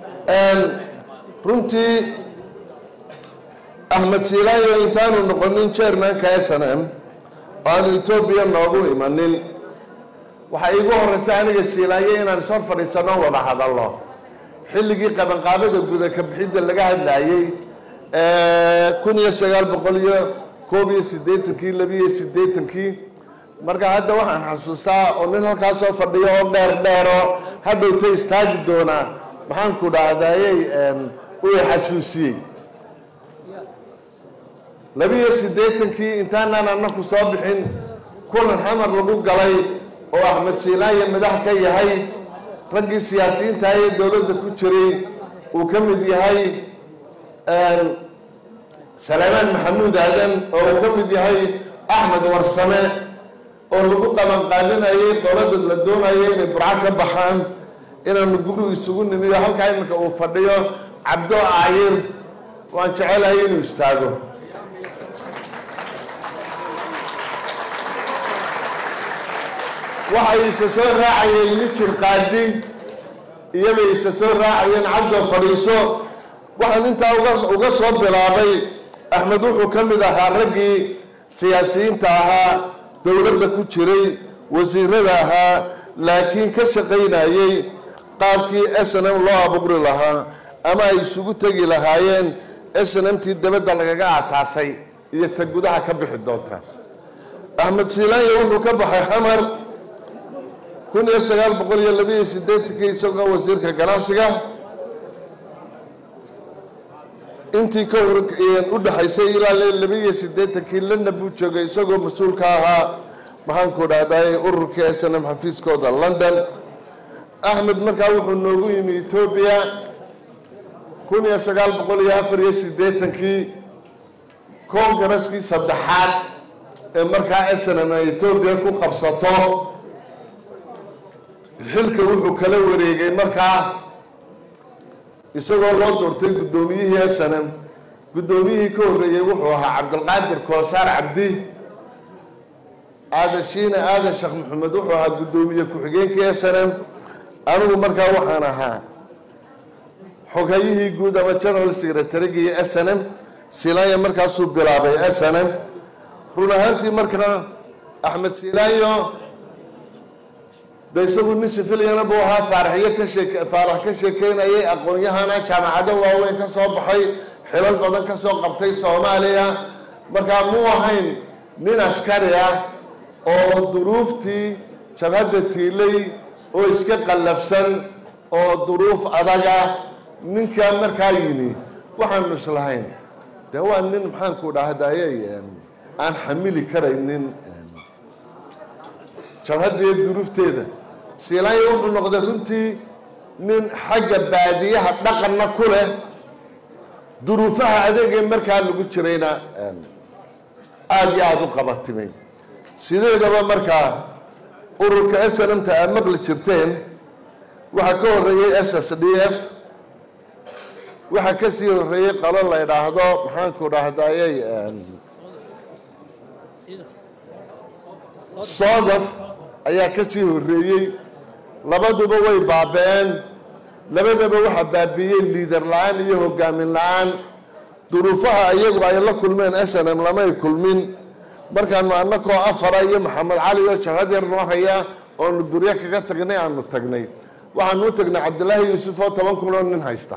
runtii axmed siilaayo intaanu noqonin chairmanka s n m oo aanu etoobiya noogu imanin waxaa iigu horeysa aniga siilaayo inaan soo fadhiisano wada hadalno xilligii qabanqaabada guda ka bixidda laga hadlayey kun iyo sagaal boqol iyo koob iyo siddeetankii labiiyo siddeetankii marka hadda waxaan xasuustaa oo nin halkaa soo fadhiyo oo dheer dheero hadhowta istaagi doonaa maxaanku dhahdaayey uu xasuusiyey labiiyo siddeetankii intaanaan annaku soo bixin kulan xamar lagu galay oo axmed siilaaye madax ka yahay raggii siyaasiyiinta ee dowladda ku jiray uu ka mid yahay salaamaan maxamuud aadan oo uu ka mid yahay axmed warsame oo lagu qabanqaalinayay dowladda la doonayay inay burco ka baxaan inaanu gurigu isugu nimiyo halkaa iminka uu fadhiyo cabdo aayir waan jecelahay inuu istaago waxay isa soo raacayeen mijir qaadi iyabay isa soo raacayeen cabdo fadhiiso waxaan intaa uga soo bilaabay axmed wuxuu ka mid ahaa raggii siyaasiyiinta ahaa dowladda ku jiray wasiirada ahaa laakiin ka shaqaynayey qaabkii s n m loo abuuri lahaa ama ay isugu tegi lahaayeen s n m tii dabadda lagaga aasaasay iyo ta gudaha ka bixi doonta axmed siilaayo wuxuu ka baxay xamar kun iyo sagaal boqol iyo labiiyo siddeetankii isagoo wasiirka ganacsiga intii ka hor u dhexaysay ilaa labiiyo siddeetankii lana buu joogay isagoo mas-uulka ahaa maxaanku dhahday ururkii s n m xafiiskooda london axmed markaa wuxuu noogu yimi etoobiya kun iyo sagaal boqol iyo afar iyo siddeetankii koongaraskii saddexaad ee markaa s n m ay etoobiya ku qabsato xilka wuxuu kala wareegay markaa isagoo loo doortay guddoomiyihii s n m guddoomiyihii ka horreeyey wuxuu ahaa cabdilqaadir koosaar cabdi aadan shiine aadan sheekh maxamed wuxuu ahaa guddoomiye ku-xigeenkii s n m anigu markaa waxaan ahaa xogayihii guud ama general secretarygii s n m silaayo markaasuu bilaabay s n m run ahaantii markaa axmed silaayo de isagu nin sifiliana buu ahaa faaraxyo ka sheeke faarax ka sheekeynayay aqoon-yahana jaamacado waaweyn ka soo baxay xilal badan ka soo qabtay soomaaliya markaa muu ahayn nin askari ah oo duruuftii jabhadda tiilay oo iska qallafsan oo duruuf adaga ninkaa markaa yimi waxaanu islahayn dee waa nin maxaanku dhahdayey aan xamili karaynin jabhaddiiyo duruufteeda siilaayo wuxuu noqday runtii nin xagga baadiyaha dhaqanna ku leh duruufaha adeegee markaa lagu jirayna aada iyo aada u qabatimay sideedaba markaa ururka s n m ta aad maqli jirteen waxaa ka horreeyey s s d f waxaa ka sii horreeyey qalo la ydhaahdo maxaanku dhahdayey soodaf ayaa ka sii horreeyey labaduba way baaba-een labadaba waxaa baabiiyey liidar la-aan iyo hogaamin la-aan duruufaha iyagu ay la kulmeen s n m lamay kulmin markaanu annakoo afara iyo maxamed cali oo jabhad yar noo haya oonu duryo kaga tagnay aanu tagnay waxaanu u tagnay cabdilaahi yuusuf oo toban kun oo nin haysta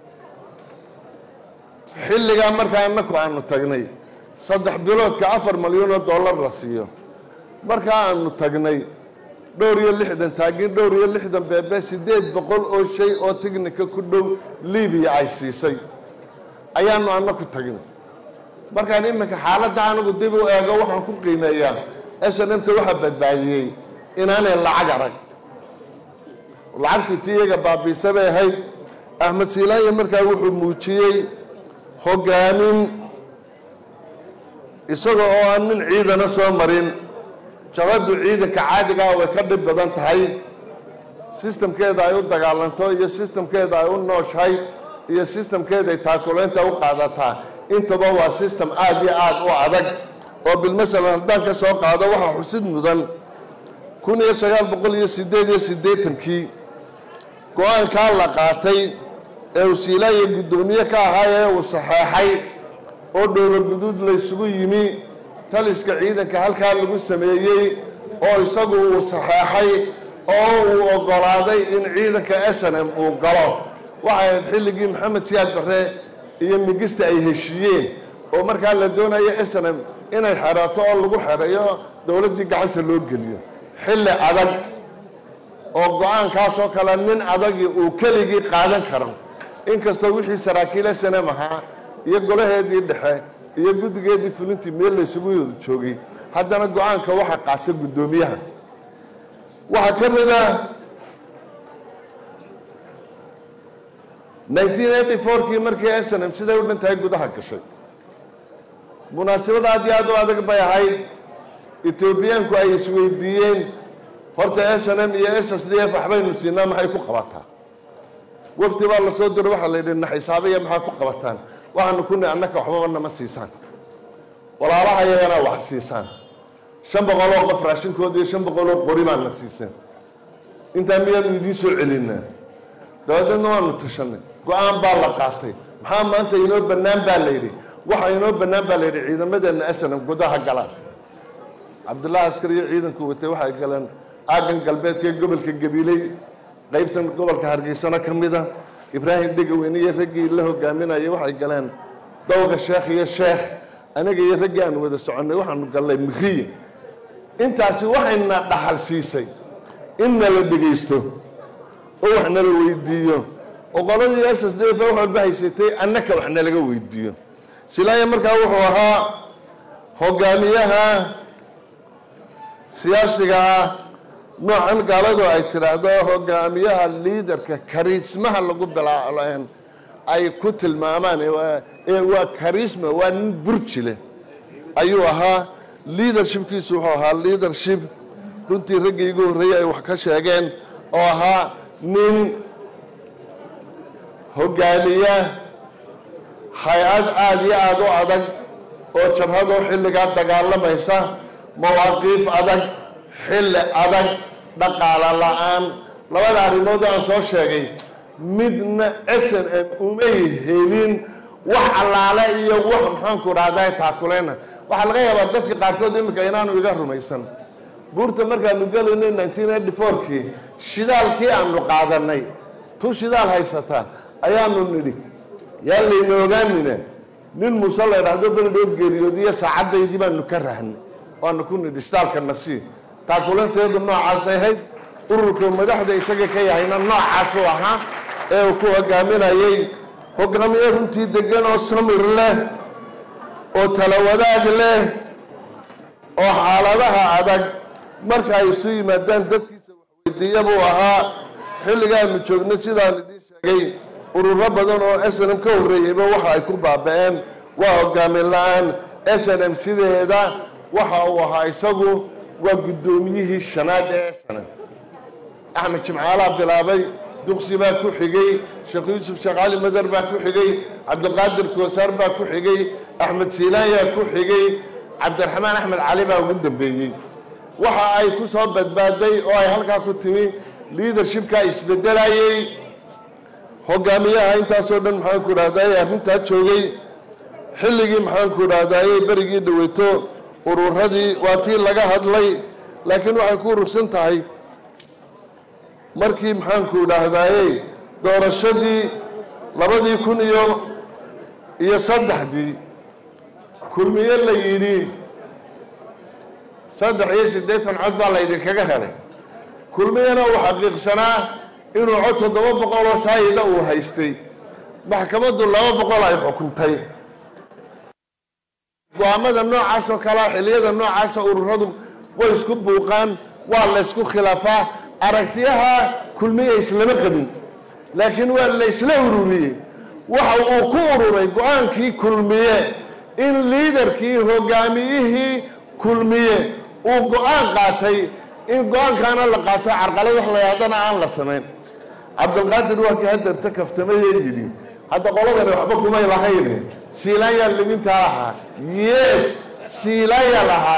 xilligaa markaa annaku aanu tagnay saddex biloodka afar malyan oo dollar la siiyo markaa aanu tagnay dhowr iyo lixdan taagin dhowr iyo lixdan beebe siddeed boqol oo shay oo tignika ku dhow libiya ay siisay ayaanu annaku tagnay markaan iminka xaaladda anigu dib u eego waxaan ku qiimeeyaa s n m ta waxaa badbaadiyey inaanay lacag arag lacagtii ti iyaga baabiisa bay ahayd axmed siilaayo markaa wuxuu muujiyey hogaamin isaga oo aan nin ciidana soo marin jabaddu ciidanka caadigaa way ka dhib badan tahay sistamkeeda ay u dagaalanto iyo sistamkeeda ay u nooshahay iyo sistamkeeda ay taakulaynta u qaadataa intaba waa sistem aada iyo aada u adag oo bilmasalan haddaan ka soo qaado waxaa xusid mudan kun iyo sagaal boqol iyo siddeed iyo siddeetankii go-aankaa la qaatay ee uu siilaaya guddoomiye ka ahaa ee uu saxeexay oo dhowlo guduud laysugu yimi taliska ciidanka halkaa lagu sameeyey oo isagu uu saxeexay oo uu oggolaaday in ciidanka s n m uu galo waxay ahayd xilligii maxamed siyaad barre iyo migista ay heshiiyeen oo markaa la doonayo s n m inay xerato oo lagu xereeyo dowladdii gacanta loo geliyo xilli adag oo go-aankaasoo kale nin adagii uu keligii qaadan karo inkastoo wixii saraakiil s n m ahaa iyo golaheedii dhexe iyo guddigeedii fulintii meel laysugu wada joogay haddana go-aanka waxa qaata guddoomiyaha waxaa ka mid ah nineteen eighty fourkii markii s n m siday u dhan tahay gudaha gashay munaasabad aad iyo aad u adag bay ahayd etoobiyaanku ay isweydiiyeen horta s n m iyo s s d f waxbaynu siinaa maxay ku qabataa wafdi baa lasoo diro waxaa la yidhi na xisaabiya maxaa ku qabataan waxaanu ku ni annaka waxbaba nama siisaan walaalaha iyagana wax siisaan shan boqoloo qof raashinkood iyo shan boqoloo qori baana siiseen intaa miyaanu idiin soo celinaa dabadeedna waanu tashanay go-aan baa la qaatay maxaa maanta inoo bannaan baa la yidhi waxa inoo bannaan baa la yidhi ciidamadeenna asanam gudaha galaan cabdullaahi askar iyo ciidanku watay waxay galeen aagan galbeedka ee gobolka gabiiley qaybtan gobolka hargeysano ka mid a ibraahim dhegaweyne iyo raggii la hogaaminayay waxay galeen dowga sheekh iyo sheekh aniga iyo raggii aan wada soconnay waxaanu gallay mikriye intaasi waxayna dhaxal siisay in nala dhegaysto oo wax nala weydiiyo oo qoladii s s d f wax walba haysatay annaka wax nalaga weydiiyo silaaya markaa wuxuu ahaa hogaamiyaha siyaasiga ah noocan gaaladu ay tidhaahdo hogaamiyaha liidarka kariismaha lagu bilaa ay ku tilmaamaan ee waa karisma waa nin burji leh ayuu ahaa leadershipkiisu wuxuu ahaa leadership runtii raggii igu horreeyey ay wax ka sheegeen oo ahaa nin hogaamiya hay-ad aada iyo aada u adag oo jabhadoo xilligaa dagaalamaysa mawaaqiif adag xilli adag dhaqaalo la-aan labada arrimood aan soo sheegay midna s n m umay helin wax allaale iyo wax maxaanku dhahdaa taakuleyna waxaa laga yaabaa dadka qaarkood iminka inaanu iga rumaysan buurta markaanu gelaynay nineteen eighty fourkii shidaalkii aanu qaadanay tu shidaal haysata ayaanu nidhi yaa layna ogaanina nin muuse la idhaahdo beledhoo geeriyoodiyo saacaddaydii baanu ka rahnay waanu ku nidhi shidaalka nasii taakulanteedu noocaasay ahayd ururka madaxda isaga ka yahayna noocaasuu ahaa ee uu ku hogaaminayay hogaamiye runtii degan oo samir leh oo tala wadaag leh oo xaaladaha adag marka ay isu yimaadaan dadkiisa waxweydiiya buu ahaa xilligaanu joogno sidaan idiin sheegay ururo badan oo s n m ka horreeyeyba waxa ay ku baaba-een waa hogaamin la-aan s n m sideeda waxa uu ahaa isagu waa guddoomiyihii shanaad ee s n m axmed jimcaalaa bilaabay duqsi baa ku xigay sheekh yuusuf sheekh cali madar baa ku xigay cabdiqaadir koosaar baa ku xigay axmed siilaanyaa ku xigay cabdiraxmaan axmed cali baa ugu dambeeyey waxa ay ku soo badbaaday oo ay halkaa ku timi leadershipka isbedelayey hogaamiyaha intaasoo dhan maxaanku idhahdaye arrintaa joogay xilligii maxaanku idhahdaye berigii dhaweyto ururadii waa tii laga hadlay laakiin waxay ku urursan tahay markii maxaanku idhaahdaye doorashadii labadii kun iyo iyo saddexdii kulmiye la yidhi saddex iyo siddeetan cod baa laydinkaga helay kulmiyena uu xaqiiqsanaa inuu cod toddoba boqol oo saayida uu haystay maxkamaddu laba boqol ay xukuntay go-aamada noocaas oo kalea xilliyada noocaasa ururadu way isku buuqaan waa la ysku khilaafaa aragtiyaha kulmiye islama qabin laakiin waa la ysla ururiyey waxa uu ku ururay go-aankii kulmiye in liidarkii hogaamiyihii kulmiye uu go-aan qaatay in go-aankaana la qaato carqalad wax layaadana aan la samayn cabdilqaadir waa kii hadeerta kaftamayee yidhi hadda qoladani waxba kumay lahayn siilaanyaa limintaa lahaa yes siilaanyaa lahaa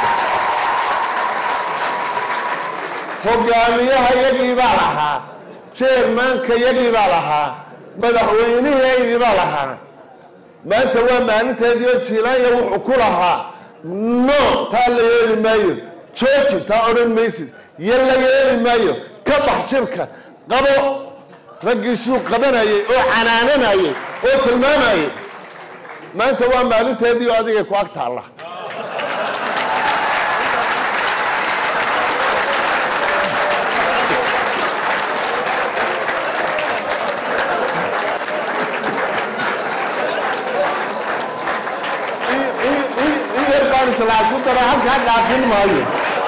hogaamiyaha iyagii baa lahaa jeermaanka yagii baa lahaa madaxweynihii baa lahaa maanta waa maalinteedii oo jiilaanya wuxuu ku lahaa no taa la yeeli maayo jooji taa odhan maysid yo la yeeli maayo ka bax shirka qabo raggiisuu qabanayay oo canaananayay oo tilmaamayay maanta waa maalinteedii oo adigay ku ag taalla ku dara halkaa dhaafin maayo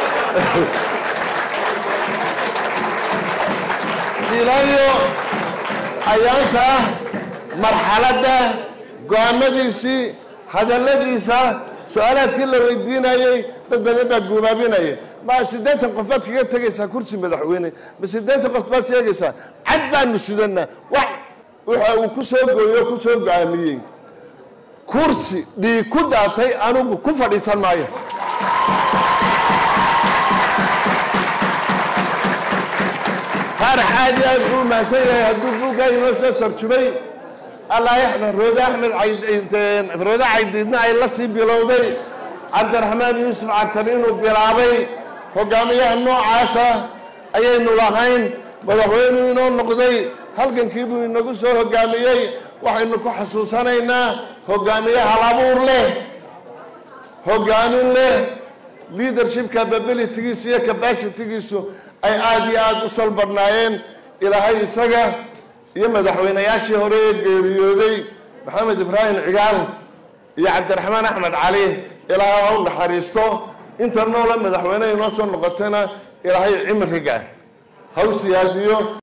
silayo ayaanta marxaladda go-aamadiisii hadalladiisa su-aalaadkii la weydiinayey dad badan baa guubaabinaya ma siddeetan qof baad kaga tegaysaa kursi madaxweyne ma siddeetan qof baad sheegaysaa cad baanu sidanaa wax waxa uu ku soo gooyo ku soo go-aamiyey kursi dhiig ku daatay anugu ku fadhiisan maayo faarax aad iyo aad buu mahadsan yahay hadduu buuggaa inoo soo tarjumay allah yaxmed roode axmed roode caydiidna ay la sii bilowday cabdiraxmaan yuusuf cartan inuu bilaabay hogaamiyaha noocaasa ayaynu lahayn madaxweynuu inoo noqday halgankii buu inagu soo hogaamiyey waxaynu ku xasuusanaynaa hogaamiye halabuur leh hogaamin leh leadership capabilitygiisa iyo capacitigiisu ay aada iyo aada u salbadhnaayeen ilaahay isaga iyo madaxweynayaashii hore ee geeriyooday maxamed ibraahim cigaal iyo cabdiraxmaan axmed cali ilaahay ha u naxariisto inta noola madaxweyne inoo soo noqotayna ilaahay cimriga ha u siyaadiyo